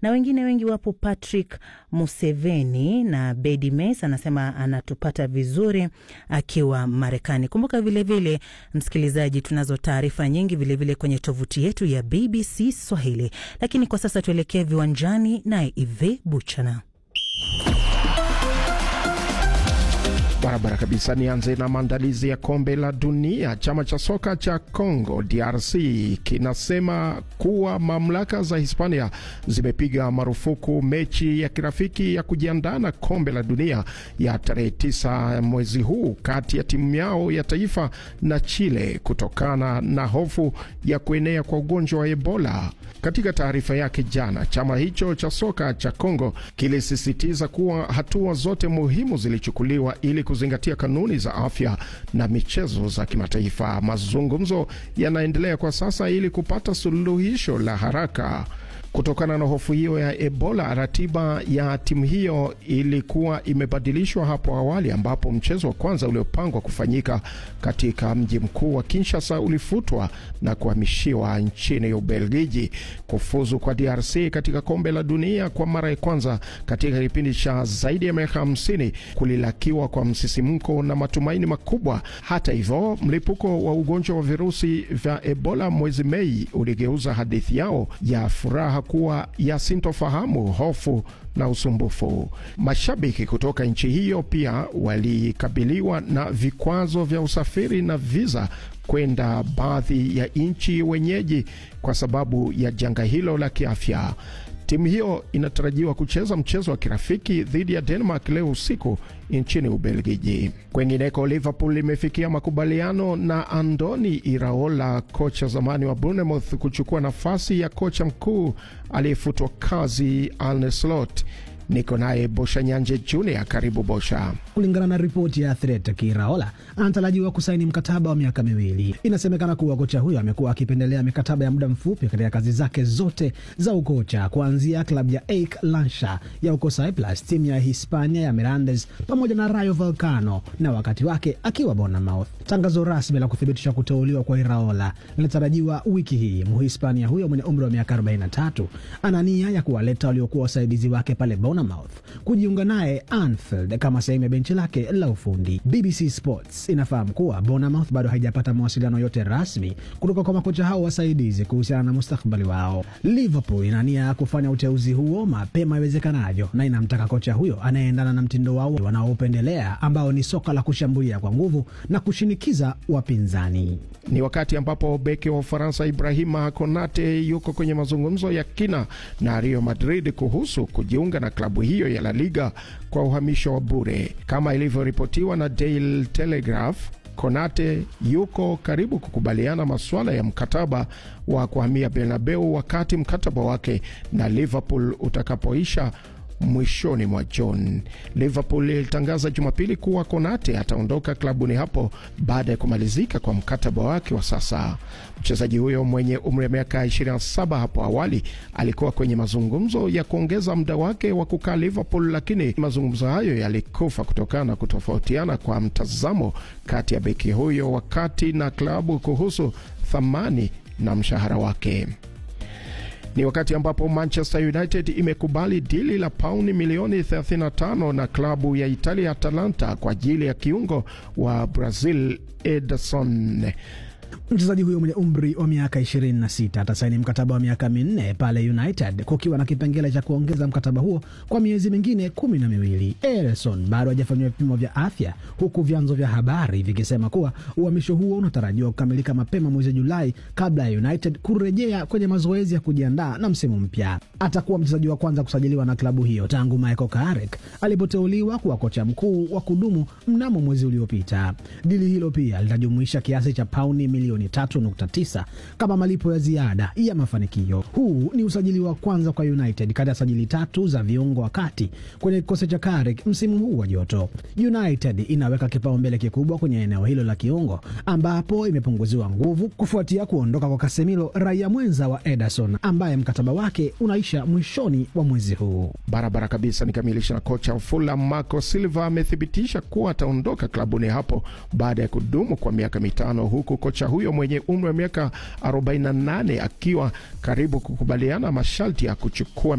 na wengine wengi wapo. Patrick Museveni na Bedi Mes anasema anatupata vizuri akiwa Marekani. Kumbuka vilevile vile, msikilizaji, tunazo taarifa nyingi vilevile vile kwenye tovuti yetu ya BBC Swahili, lakini kwa sasa tuelekee viwanjani naye Ive Buchana. Barabara kabisa. Nianze na maandalizi ya kombe la dunia. Chama cha soka cha Congo DRC kinasema kuwa mamlaka za Hispania zimepiga marufuku mechi ya kirafiki ya kujiandaa na kombe la dunia ya tarehe tisa mwezi huu kati ya timu yao ya taifa na Chile kutokana na hofu ya kuenea kwa ugonjwa wa Ebola. Katika taarifa yake jana, chama hicho cha soka cha Congo kilisisitiza kuwa hatua zote muhimu zilichukuliwa ili kuzingatia kanuni za afya na michezo za kimataifa. Mazungumzo yanaendelea kwa sasa ili kupata suluhisho la haraka. Kutokana na hofu hiyo ya Ebola, ratiba ya timu hiyo ilikuwa imebadilishwa hapo awali, ambapo mchezo wa kwanza uliopangwa kufanyika katika mji mkuu wa Kinshasa ulifutwa na kuhamishiwa nchini Ubelgiji. Kufuzu kwa DRC katika kombe la dunia kwa mara ya kwanza katika kipindi cha zaidi ya miaka hamsini kulilakiwa kwa msisimko na matumaini makubwa. Hata hivyo, mlipuko wa ugonjwa wa virusi vya Ebola mwezi Mei uligeuza hadithi yao ya furaha kuwa ya sintofahamu, hofu na usumbufu. Mashabiki kutoka nchi hiyo pia walikabiliwa na vikwazo vya usafiri na viza kwenda baadhi ya nchi wenyeji kwa sababu ya janga hilo la kiafya. Timu hiyo inatarajiwa kucheza mchezo wa kirafiki dhidi ya Denmark leo usiku nchini Ubelgiji. Kwengineko, Liverpool imefikia makubaliano na Andoni Iraola, kocha zamani wa Bournemouth, kuchukua nafasi ya kocha mkuu aliyefutwa kazi Arne Slot. Niko naye Bosha Nyanje Junior. Karibu Bosha. Kulingana na ripoti ya Athletic, Iraola anatarajiwa kusaini mkataba wa miaka miwili. Inasemekana kuwa kocha huyo amekuwa akipendelea mikataba ya muda mfupi katika kazi zake zote za ukocha, kuanzia klabu ya AEK Lansha ya uko Cyprus, timu ya Hispania ya Mirandes pamoja na Rayo Vallecano na wakati wake akiwa Bournemouth. Tangazo rasmi la kuthibitisha kuteuliwa kwa Iraola linatarajiwa wiki hii. Mhispania huyo mwenye umri wa miaka 43 ana nia ya kuwaleta waliokuwa wasaidizi wake pale Bournemouth kujiunga naye Anfield kama sehemu ya benchi lake la ufundi. BBC Sports inafahamu kuwa Bournemouth bado haijapata mawasiliano yote rasmi kutoka kwa makocha hao wasaidizi kuhusiana na mustakabali wao. Liverpool ina nia ya kufanya uteuzi huo mapema iwezekanavyo na inamtaka kocha huyo anayeendana na mtindo wao wanaopendelea ambao ni soka la kushambulia kwa nguvu na kushinikiza wapinzani. Ni wakati ambapo beki wa Ufaransa Ibrahima Konate yuko kwenye mazungumzo ya kina na Real Madrid kuhusu kujiunga na klabu hiyo ya La Liga kwa uhamisho wa bure. Kama ilivyoripotiwa na Daily Telegraph, Konate yuko karibu kukubaliana masuala ya mkataba wa kuhamia Bernabeu wakati mkataba wake na Liverpool utakapoisha mwishoni mwa Juni. Liverpool ilitangaza Jumapili kuwa Konate ataondoka klabuni hapo baada ya kumalizika kwa mkataba wake wa sasa. Mchezaji huyo mwenye umri wa miaka 27 hapo awali alikuwa kwenye mazungumzo ya kuongeza muda wake wa kukaa Liverpool, lakini mazungumzo hayo yalikufa kutokana na kutofautiana kwa mtazamo kati ya beki huyo wakati na klabu kuhusu thamani na mshahara wake. Ni wakati ambapo Manchester United imekubali dili la pauni milioni 35 na klabu ya Italia Atalanta kwa ajili ya kiungo wa Brazil Ederson. Mchezaji huyo mwenye umri wa miaka 26 atasaini mkataba wa miaka minne pale United, kukiwa na kipengele cha kuongeza mkataba huo kwa miezi mingine kumi na miwili. Ederson bado hajafanyiwa vipimo vya afya, huku vyanzo vya habari vikisema kuwa uhamisho huo unatarajiwa kukamilika mapema mwezi Julai kabla ya United kurejea kwenye mazoezi ya kujiandaa na msimu mpya. Atakuwa mchezaji wa kwanza kusajiliwa na klabu hiyo tangu Michael Carrick alipoteuliwa kuwa kocha mkuu wa kudumu mnamo mwezi uliopita. Dili hilo pia litajumuisha kiasi cha pauni milioni 3.9 kama malipo ya ziada ya mafanikio. Huu ni usajili wa kwanza kwa United kati ya sajili tatu za viungo wa kati kwenye kikosi cha Carrick msimu huu wa joto. United inaweka kipaumbele kikubwa kwenye eneo hilo la kiungo, ambapo imepunguziwa nguvu kufuatia kuondoka kwa Casemiro, raia mwenza wa Ederson ambaye mkataba wake unaisha mwishoni wa mwezi huu. Barabara kabisa. Nikamilisha na kocha wa Fulham Marco Silva amethibitisha kuwa ataondoka klabuni hapo baada ya kudumu kwa miaka mitano, huku kocha huyo mwenye umri wa miaka 48 akiwa karibu kukubaliana masharti ya kuchukua